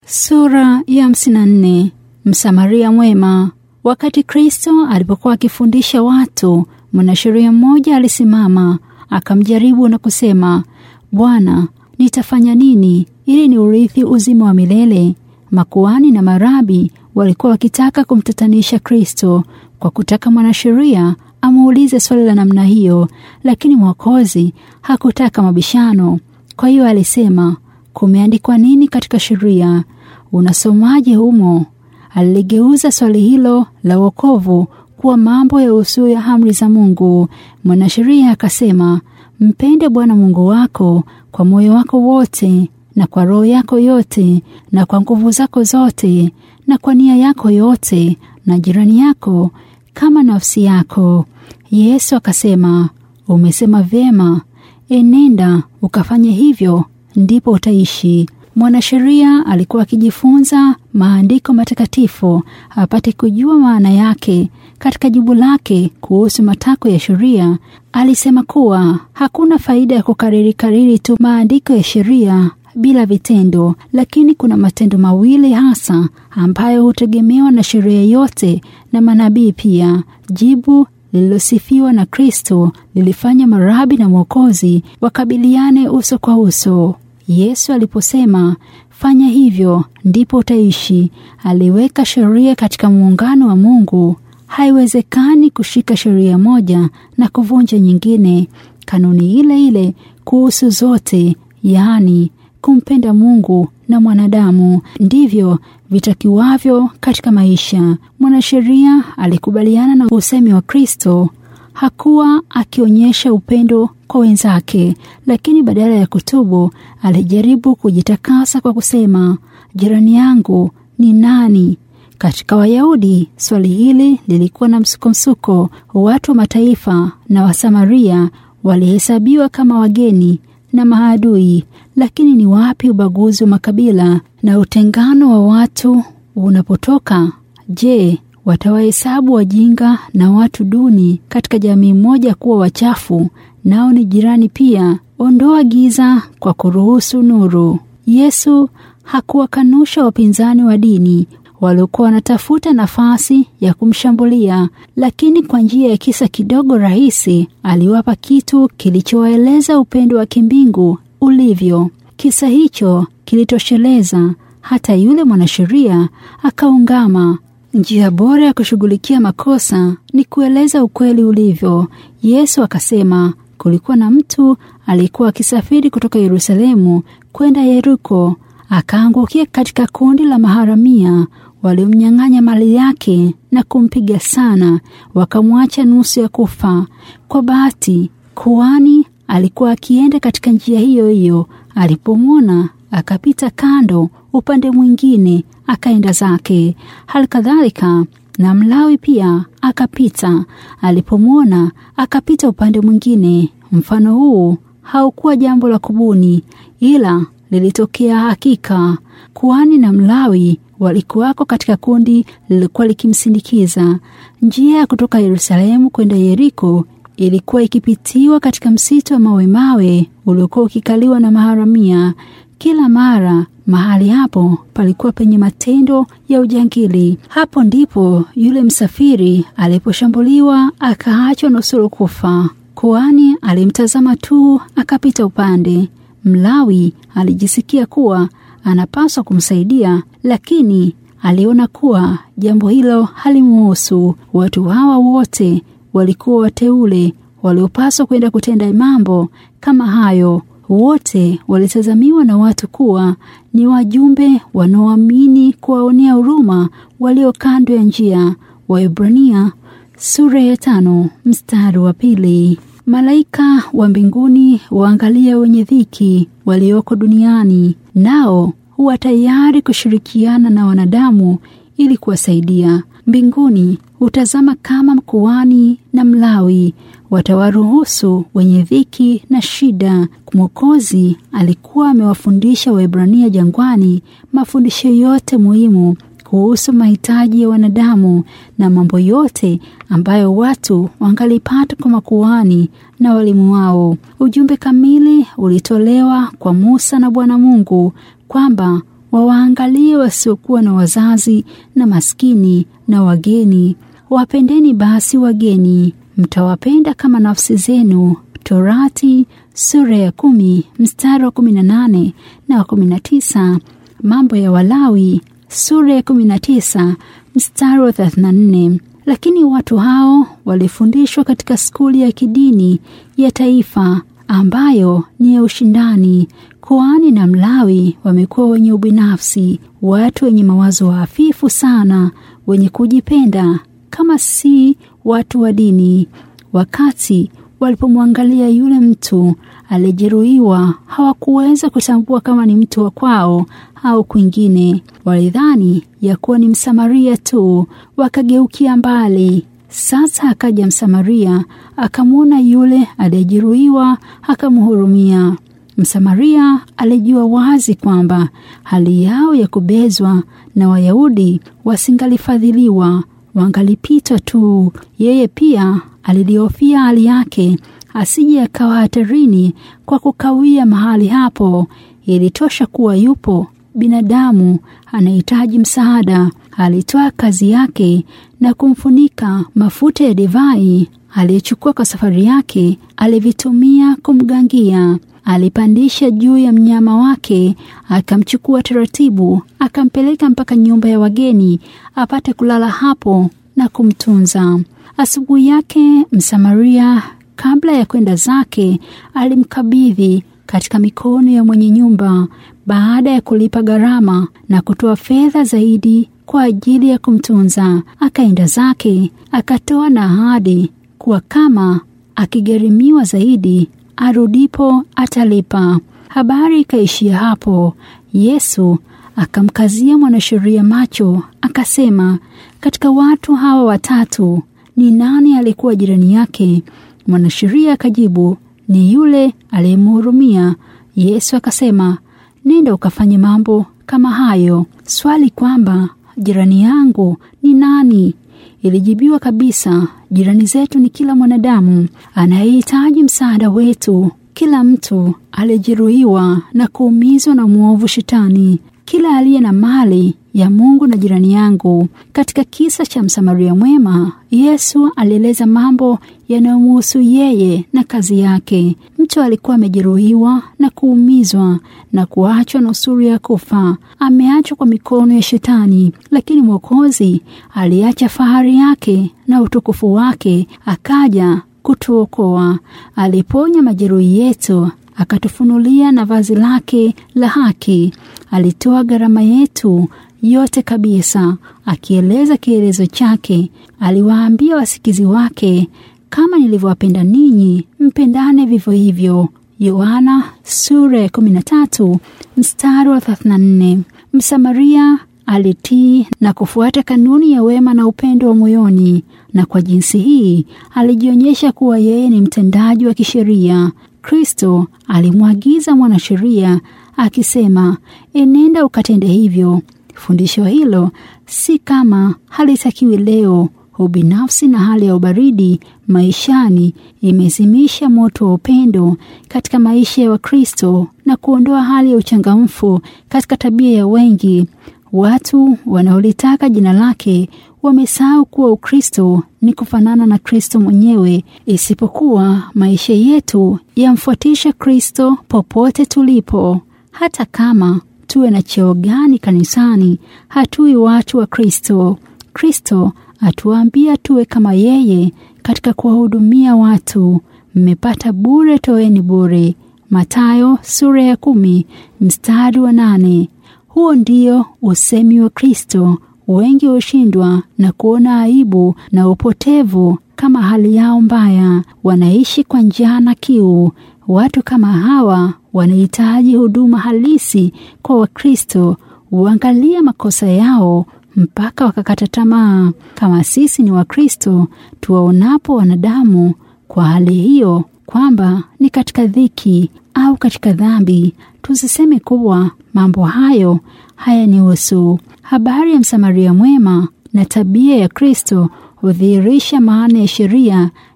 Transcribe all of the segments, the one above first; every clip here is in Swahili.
Sura ya hamsini na nne. Msamaria mwema. Wakati Kristo alipokuwa akifundisha watu, mwanasheria mmoja alisimama akamjaribu na kusema, Bwana, nitafanya nini ili ni urithi uzima wa milele? Makuhani na marabi walikuwa wakitaka kumtatanisha Kristo kwa kutaka mwanasheria amuulize swali la namna hiyo, lakini Mwokozi hakutaka mabishano. Kwa hiyo alisema, kumeandikwa nini katika sheria? Unasomaje humo? Aligeuza swali hilo la wokovu kuwa mambo ya usuu ya amri za Mungu. Mwanasheria akasema, mpende Bwana Mungu wako kwa moyo wako wote na kwa roho yako yote na kwa nguvu zako zote na kwa nia yako yote na jirani yako kama nafsi yako. Yesu akasema, umesema vyema, enenda ukafanye hivyo, ndipo utaishi. Mwanasheria alikuwa akijifunza maandiko matakatifu apate kujua maana yake. Katika jibu lake kuhusu matakwa ya sheria, alisema kuwa hakuna faida ya kukariri kariri tu maandiko ya sheria bila vitendo, lakini kuna matendo mawili hasa ambayo hutegemewa na sheria yote na manabii pia. Jibu lililosifiwa na Kristo lilifanya marabi na Mwokozi wakabiliane uso kwa uso. Yesu aliposema fanya hivyo ndipo utaishi, aliweka sheria katika muungano wa Mungu. Haiwezekani kushika sheria moja na kuvunja nyingine. Kanuni ile ile kuhusu zote, yaani kumpenda Mungu na mwanadamu, ndivyo vitakiwavyo katika maisha. Mwanasheria alikubaliana na usemi wa Kristo. Hakuwa akionyesha upendo kwa wenzake, lakini badala ya kutubu alijaribu kujitakasa kwa kusema, jirani yangu ni nani? Katika Wayahudi swali hili lilikuwa na msukomsuko. Watu wa mataifa na Wasamaria walihesabiwa kama wageni na maadui. Lakini ni wapi ubaguzi wa makabila na utengano wa watu unapotoka? Je, watawahesabu wajinga na watu duni katika jamii moja kuwa wachafu, nao ni jirani pia? Ondoa giza kwa kuruhusu nuru. Yesu hakuwakanusha wapinzani wa dini waliokuwa wanatafuta nafasi ya kumshambulia, lakini kwa njia ya kisa kidogo rahisi aliwapa kitu kilichowaeleza upendo wa kimbingu ulivyo. Kisa hicho kilitosheleza hata yule mwanasheria akaungama. Njia bora ya kushughulikia makosa ni kueleza ukweli ulivyo. Yesu akasema, kulikuwa na mtu aliyekuwa akisafiri kutoka Yerusalemu kwenda Yeriko, akaangukia katika kundi la maharamia waliomnyang'anya mali yake na kumpiga sana, wakamwacha nusu ya kufa. Kwa bahati, kuhani alikuwa akienda katika njia hiyo hiyo. Alipomwona akapita kando upande mwingine, akaenda zake. Hali kadhalika na Mlawi pia akapita, alipomwona akapita upande mwingine. Mfano huu haukuwa jambo la kubuni, ila lilitokea hakika. Kuhani na Mlawi walikuwako katika kundi lilikuwa likimsindikiza. Njia ya kutoka Yerusalemu kwenda Yeriko ilikuwa ikipitiwa katika msitu wa mawe mawe uliokuwa ukikaliwa na maharamia. Kila mara mahali hapo palikuwa penye matendo ya ujangili. Hapo ndipo yule msafiri aliposhambuliwa akaachwa nusuru kufa. Kuhani alimtazama tu akapita upande. Mlawi alijisikia kuwa anapaswa kumsaidia, lakini aliona kuwa jambo hilo halimuhusu. Watu hawa wote walikuwa wateule waliopaswa kwenda kutenda mambo kama hayo. Wote walitazamiwa na watu kuwa ni wajumbe wanaoamini kuwaonea huruma walio kando ya njia. Waebrania sura ya tano mstari wa pili. Malaika wa mbinguni waangalia wenye dhiki walioko duniani, nao huwa tayari kushirikiana na wanadamu ili kuwasaidia. Mbinguni hutazama kama mkuhani na Mlawi watawaruhusu wenye dhiki na shida. Mwokozi alikuwa amewafundisha Waebrania jangwani mafundisho yote muhimu kuhusu mahitaji ya wanadamu na mambo yote ambayo watu wangalipata kwa makuhani na walimu wao. Ujumbe kamili ulitolewa kwa Musa na Bwana Mungu kwamba wawaangalie wasiokuwa na wazazi na maskini na wageni. Wapendeni basi wageni, mtawapenda kama nafsi zenu. Torati sura ya kumi mstari wa kumi na nane na wa kumi na tisa. Mambo ya Walawi sura ya kumi na tisa mstari wa thelathini na nne. Lakini watu hao walifundishwa katika skuli ya kidini ya taifa ambayo ni ya ushindani. Kuhani na Mlawi wamekuwa wenye ubinafsi, watu wenye mawazo hafifu sana, wenye kujipenda kama si watu wa dini. Wakati walipomwangalia yule mtu aliyejeruhiwa, hawakuweza kutambua kama ni mtu wa kwao au kwingine. Walidhani ya kuwa ni Msamaria tu, wakageukia mbali. Sasa akaja Msamaria akamwona yule aliyejeruhiwa, akamhurumia. Msamaria alijua wazi kwamba hali yao ya kubezwa na Wayahudi wasingalifadhiliwa, wangalipitwa tu. Yeye pia alilihofia hali yake asije akawa hatarini kwa kukawia mahali hapo. Ilitosha kuwa yupo binadamu anahitaji msaada. Alitoa kazi yake na kumfunika mafuta ya divai aliyechukua kwa safari yake, alivitumia kumgangia. Alipandisha juu ya mnyama wake, akamchukua taratibu, akampeleka mpaka nyumba ya wageni apate kulala hapo na kumtunza. Asubuhi yake Msamaria, kabla ya kwenda zake, alimkabidhi katika mikono ya mwenye nyumba baada ya kulipa gharama na kutoa fedha zaidi kwa ajili ya kumtunza. Akaenda zake, akatoa na ahadi kuwa kama akigharimiwa zaidi arudipo atalipa. Habari ikaishia hapo. Yesu akamkazia mwanasheria macho, akasema, katika watu hawa watatu ni nani alikuwa jirani yake? Mwanasheria akajibu, ni yule aliyemhurumia. Yesu akasema, nenda ukafanye mambo kama hayo. Swali kwamba jirani yangu ni nani ilijibiwa kabisa. Jirani zetu ni kila mwanadamu anayehitaji msaada wetu, kila mtu aliyejeruhiwa na kuumizwa na mwovu Shetani, kila aliye na mali ya Mungu na jirani yangu. Katika kisa cha Msamaria mwema, Yesu alieleza mambo yanayomhusu yeye na kazi yake. Mtu alikuwa amejeruhiwa na kuumizwa na kuachwa nusuru ya kufa, ameachwa kwa mikono ya Shetani, lakini Mwokozi aliacha fahari yake na utukufu wake, akaja kutuokoa. Aliponya majeruhi yetu akatufunulia na vazi lake la haki. Alitoa gharama yetu yote kabisa. Akieleza kielezo chake, aliwaambia wasikizi wake, kama nilivyowapenda ninyi, mpendane vivyo hivyo. Yohana sura ya 13 mstari wa 34. Msamaria alitii na kufuata kanuni ya wema na upendo wa moyoni, na kwa jinsi hii alijionyesha kuwa yeye ni mtendaji wa kisheria. Kristo alimwagiza mwanasheria akisema, enenda ukatende hivyo. Fundisho hilo si kama halitakiwi leo. Ubinafsi na hali ya ubaridi maishani imezimisha moto wa upendo katika maisha ya Wakristo na kuondoa hali ya uchangamfu katika tabia ya wengi. Watu wanaolitaka jina lake wamesahau kuwa Ukristo ni kufanana na Kristo mwenyewe, isipokuwa maisha yetu yamfuatisha Kristo popote tulipo. Hata kama tuwe na cheo gani kanisani, hatui watu wa Kristo. Kristo atuambia tuwe kama yeye katika kuwahudumia watu. Mmepata bure, toeni bure. Mathayo sura ya kumi mstari wa nane. Huo ndio usemi wa Kristo. Wengi hushindwa na kuona aibu na upotevu kama hali yao mbaya, wanaishi kwa njaa na kiu. Watu kama hawa wanahitaji huduma halisi kwa Wakristo, huangalia makosa yao mpaka wakakata tamaa. Kama sisi ni Wakristo, tuwaonapo wanadamu kwa hali hiyo kwamba ni katika dhiki au katika dhambi, tusiseme kuwa mambo hayo hayanihusu. Habari ya Msamaria mwema na tabia ya Kristo hudhihirisha maana ya sheria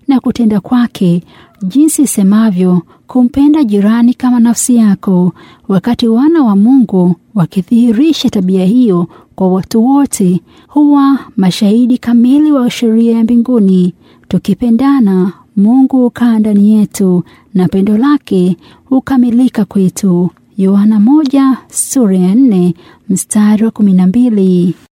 na kutenda kwake, jinsi isemavyo kumpenda jirani kama nafsi yako. Wakati wana wa Mungu wakidhihirisha tabia hiyo kwa watu wote, huwa mashahidi kamili wa sheria ya mbinguni. Tukipendana, Mungu hukaa ndani yetu na pendo lake hukamilika kwetu. Yohana moja sura ya nne mstari wa kumi na mbili.